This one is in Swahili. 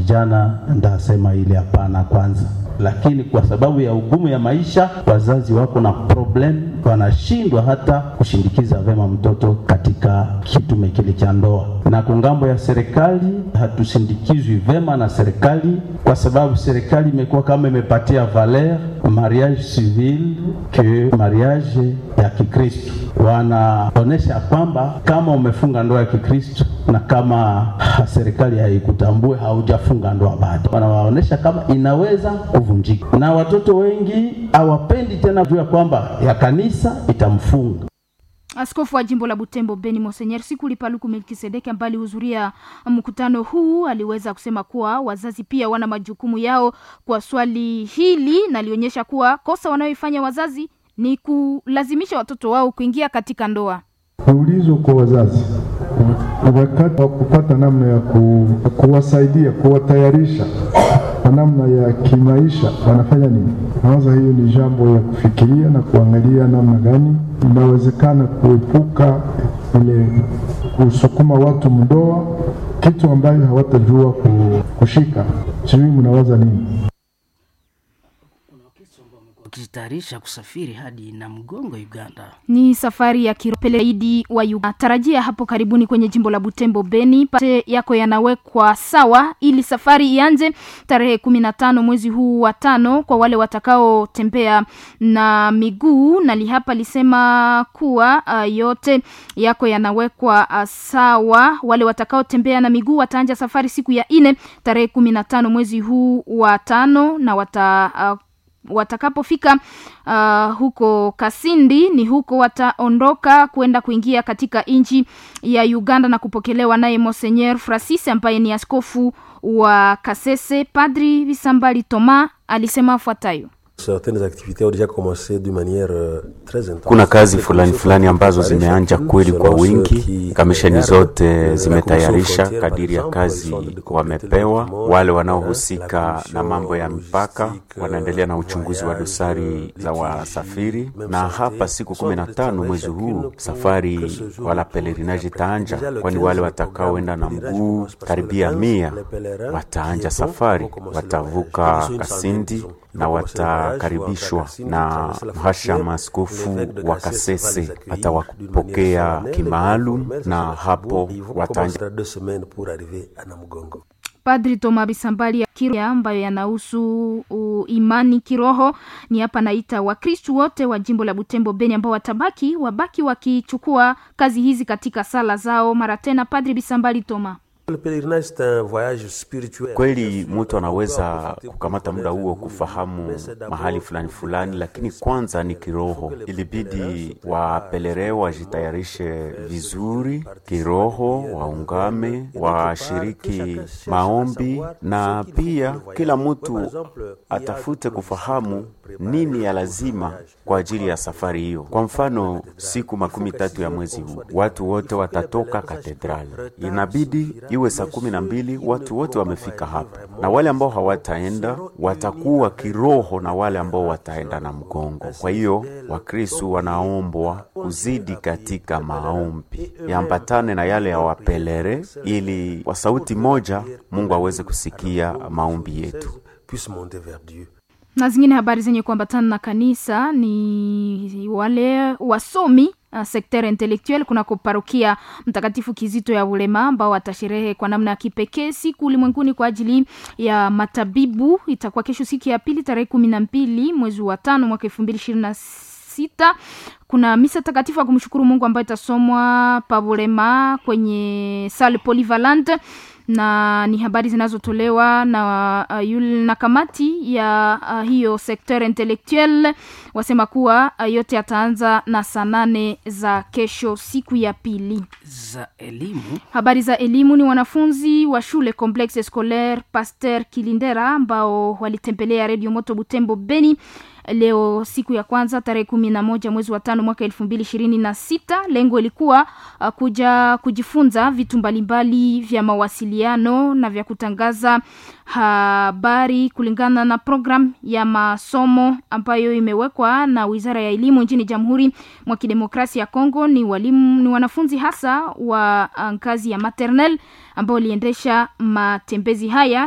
vijana ndasema ile hapana kwanza, lakini kwa sababu ya ugumu ya maisha, wazazi wako na problem, wanashindwa hata kushindikiza vema mtoto katika kitume kile cha ndoa. Na kwa ngambo ya serikali hatusindikizwi vema na serikali, kwa sababu serikali imekuwa kama imepatia valer mariage civil que mariage ya Kikristo. Wanaonesha kwamba kama umefunga ndoa ya Kikristo na kama serikali haikutambue haujafunga ndoa bado, wanawaonesha kama inaweza kuvunjika, na watoto wengi hawapendi tena juu ya kwamba ya kanisa itamfunga. Askofu wa jimbo la Butembo Beni Monsenyer Sikuli Paluku Melkisedeki ambaye alihudhuria mkutano huu aliweza kusema kuwa wazazi pia wana majukumu yao kwa swali hili, na alionyesha kuwa kosa wanayoifanya wazazi ni kulazimisha watoto wao kuingia katika ndoa. Ulizo kwa wazazi wakati wa kupata namna ya ku, kuwasaidia kuwatayarisha kwa namna ya kimaisha wanafanya nini? Nawaza hiyo ni jambo ya kufikiria na kuangalia namna gani inawezekana kuepuka ile kusukuma watu mdoa, kitu ambayo hawatajua kushika. Sijui mnawaza nini? wakijitayarisha kusafiri hadi Namgongo, Uganda. Ni safari ya kiropeleidi wa Uganda. Tarajia hapo karibuni kwenye jimbo la Butembo Beni, pate yako yanawekwa sawa ili safari ianze tarehe kumi na tano mwezi huu wa tano kwa wale watakaotembea na miguu. Nali hapa lisema kuwa uh, yote yako yanawekwa uh, sawa. Wale watakaotembea na miguu wataanja safari siku ya ine tarehe kumi na tano mwezi huu wa tano na wata uh, watakapofika uh, huko Kasindi ni huko wataondoka kwenda kuingia katika nchi ya Uganda na kupokelewa naye Monseigneur Francis ambaye ni askofu wa Kasese. Padri Bisambali Toma alisema afuatayo: kuna kazi fulani fulani ambazo zimeanja kweli kwa wingi. Kamisheni zote zimetayarisha kadiri ya kazi wamepewa. Wale wanaohusika na mambo ya mipaka wanaendelea na uchunguzi wa dosari za wasafiri, na hapa siku kumi na tano mwezi huu safari wala pelerinaji itaanja, kwani wale watakaoenda na mguu karibia mia wataanja safari, watavuka Kasindi na watakaribishwa na mhashamu askofu wa Kasese atawapokea kimaalum, na hapo watanja Padri Toma Bisambali ya ambayo yanahusu imani kiroho ni hapa naita Wakristu wote wa jimbo la Butembo Beni ambao watabaki wabaki wakichukua kazi hizi katika sala zao mara tena. Padri Bisambali Toma Kweli mtu anaweza kukamata muda huo kufahamu mahali fulani fulani, lakini kwanza ni kiroho. Ilibidi wapelere wajitayarishe vizuri kiroho, waungame, washiriki maombi, na pia kila mtu atafute kufahamu nini ya lazima kwa ajili ya safari hiyo. Kwa mfano, siku makumi tatu ya mwezi huu watu wote watatoka katedrali, inabidi iwe saa kumi na mbili watu wote wamefika hapa, na wale ambao hawataenda watakuwa kiroho na wale ambao wataenda na mgongo. Kwa hiyo Wakristu wanaombwa kuzidi katika maombi yambatane na yale ya wapelere, ili kwa sauti moja Mungu aweze kusikia maombi yetu. Na zingine habari zenye kuambatana na kanisa ni wale wasomi uh, sekter intellectuel kunako parokia Mtakatifu Kizito ya Ulema ambao watasherehe kwa namna ya kipekee siku ulimwenguni kwa ajili ya matabibu. Itakuwa kesho siku ya pili tarehe kumi na mbili mwezi wa tano mwaka elfu mbili ishirini na sita. Kuna misa takatifu ya kumshukuru Mungu ambayo itasomwa pabulema kwenye salle polyvalente na ni habari zinazotolewa na uh, yule na kamati ya uh, hiyo sekter intellectuel wasema kuwa uh, yote yataanza na saa nane za kesho siku ya pili. za elimu Habari za elimu ni wanafunzi wa shule Complexe Scolaire Pasteur Kilindera ambao walitembelea Radio Moto Butembo Beni leo siku ya kwanza tarehe kumi na moja mwezi wa tano mwaka elfu mbili ishirini na sita. Lengo ilikuwa uh, kuja kujifunza vitu mbalimbali vya mawasiliano na vya kutangaza habari kulingana na program ya masomo ambayo imewekwa na Wizara ya Elimu nchini Jamhuri mwa Kidemokrasia ya Kongo. Ni walimu, ni wanafunzi hasa wa uh, ngazi ya maternel ambao waliendesha matembezi haya